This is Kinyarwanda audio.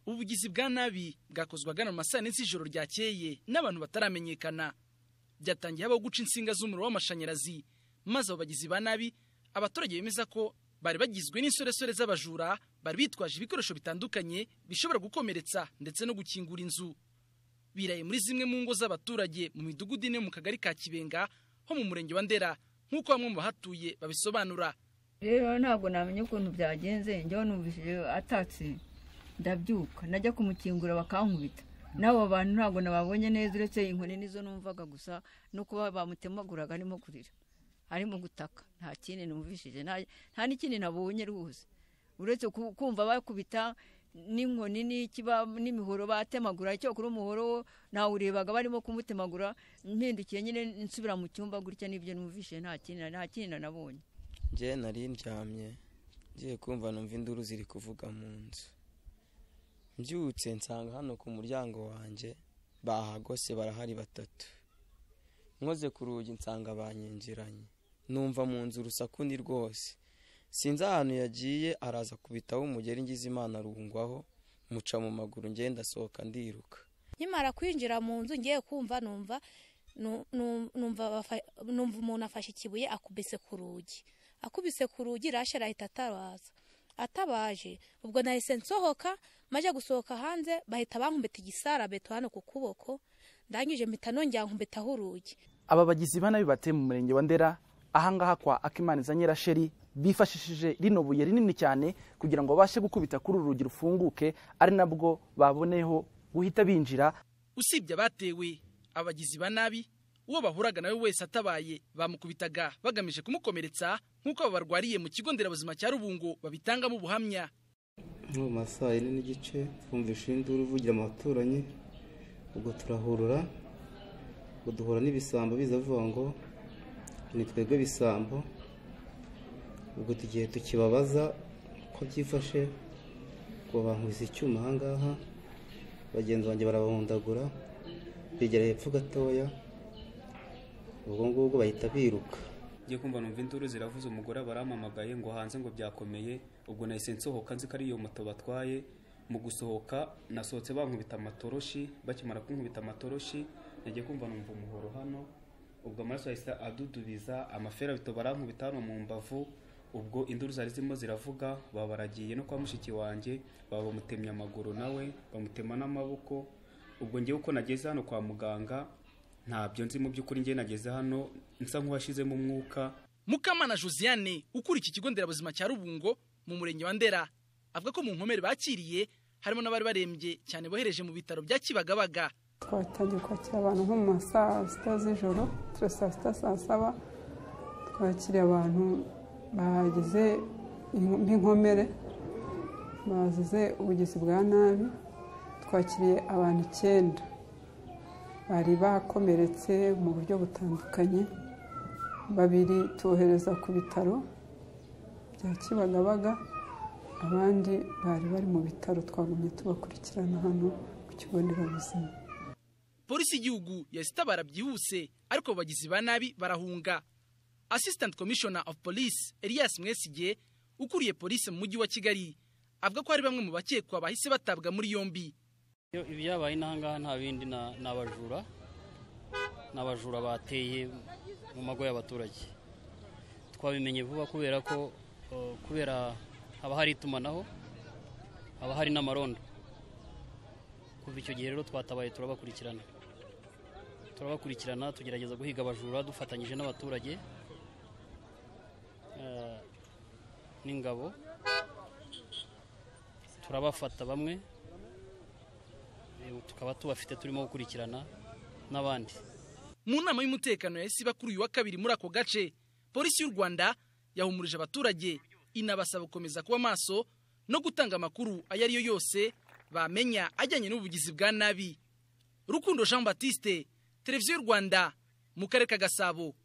ubugizi bwa nabi bwakozwe agana mu masaha ya n'isi ijoro ryakeye n'abantu bataramenyekana byatangiye habaho guca insinga z'umuriro w'amashanyarazi maze abo bagizi ba nabi abaturage bemeza ko bari bagizwe n'insoresore z'abajura bari bitwaje ibikoresho bitandukanye bishobora gukomeretsa ndetse no gukingura inzu biraye muri zimwe mu ngo z'abaturage mu midugudu ine yo mu kagari ka kibenga ho mu murenge wa ndera nk'uko bamwe mu bahatuye babisobanura rero ntabwo namenya ukuntu byagenze njyewe numvise atatse ndabyuka najya kumukingura bakankubita n'abo bantu ntabwo nababonye neza uretse inkoni nizo numvaga gusa no kuba bamutemaguraga arimo kurira arimo gutaka nta kindi numvishije nta n'ikindi nabonye rwose uretse kumva bakubita n'inkoni n'ikiba n'imihoro batemagura icyakora umuhoro nawurebaga barimo kumutemagura mpindukiye nyine nsubira mu cyumba gutya n'ibyo numvise nta kintu nta kintu nabonye njye nari ndyamye ngiye kumva numva induru ziri kuvuga mu nzu mbyutse nsanga hano ku muryango wanjye bahagose barahari batatu nkoze ku rugi nsanga banyinjiranye numva mu nzu urusaku ni rwose sinzi ahantu yagiye araza kubitaho umugeri ngize imana arungwaho muca mu maguru ngenda asohoka ndiruka nkimara kwinjira mu nzu ngiye kumva numva numva umuntu afashe ikibuye akubise ku rugi akubise ku rugi rashe arahita atabaza atabaje ubwo nahise nsohoka maze gusohoka hanze bahita bankubita igisarabeto hano ku kuboko ndangije mpita nongera nkubitaho urugi aba bagizi ba nabi bateye mu murenge wa ndera ahangaha kwa akimana nyirasheri bifashishije rino buye rinini cyane kugira ngo babashe gukubita kuri uru rugi rufunguke ari nabwo baboneho guhita binjira usibye abatewe abagizi ba nabi uwo bahuraga nawe wese atabaye bamukubitaga bagamije kumukomeretsa nk'uko aba barwariye mu kigo nderabuzima cya rubungo babitangamo ubuhamya mu masaha yine n'igice twumvishe induru uvugira mu baturanyi ubwo turahurura ubwo duhura n'ibisambo biza bivuga ngo ni twebwe bisambo ubwo tugiye tukibabaza uko byifashe ngo bankubise icyuma aha ngaha bagenzi banjye barabahundagura begera hepfo gatoya ubwo ngubwo bahita biruka ngiye kumva numva induru ziravuze umugore barampamagaye ngo hanze ngo byakomeye ubwo nahise nsohoka nzi ko ari iyo moto batwaye mu gusohoka nasohotse bankubita amatoroshi bakimara kunkubita amatoroshi nagiye kumva numva umuhoro hano ubwo amaraso yahise adudubiza amaferabito barankubita hano mu mbavu ubwo induru zari zirimo ziravuga babaragiye no kwa mushiki wanjye baba bamutemye amaguru nawe bamutema n'amaboko ubwo ngewe uko nageze hano kwa muganga ntabyo nzi mu by'ukuri ngewe nageze hano nsa nk'uwashizemo umwuka mukamana josiane ukura iki kigo nderabuzima cya rubungo mu murenge wa ndera avuga ko mu nkomere bakiriye harimo n'abari barembye cyane bohereje mu bitaro bya kibagabaga twatangiye kwakira abantu nko mu ma saa sita z'ijoro saa sita saa saba twakiriye abantu bagize nk'inkomere bazize ubugizi bwa nabi twakiriye abantu icyenda bari bakomeretse mu buryo butandukanye babiri tubohereza ku bitaro bya kibagabaga abandi bari bari mu bitaro twagumye tubakurikirana hano ku kigo nderabuzima polisi y'igihugu yahise itabara byihuse ariko bagizi ba nabi barahunga assistant commissioner of police elias mwesige ukuriye polisi mu mujyi wa kigali avuga ko hari bamwe mu bakekwa bahise batabwa muri yombi ibyabaye n'ahangaha nta bindi ni abajura ni abajura bateye mu mago y'abaturage twabimenye vuba kubera ko kubera haba hari itumanaho haba hari n'amarondo kuva icyo gihe rero twatabaye turabakurikirana turabakurikirana tugerageza guhiga abajura dufatanyije n'abaturage n'ingabo turabafata bamwe tukaba tubafite turimo gukurikirana n'abandi mu nama y'umutekano yahise iba kuri uyu wa kabiri muri ako gace polisi y'u rwanda yahumurije abaturage inabasaba gukomeza kuba maso no gutanga amakuru ayo ariyo yose bamenya ajyanye n'ubugizi bwa nabi rukundo jean batiste televiziyo y'u rwanda mu karere ka gasabo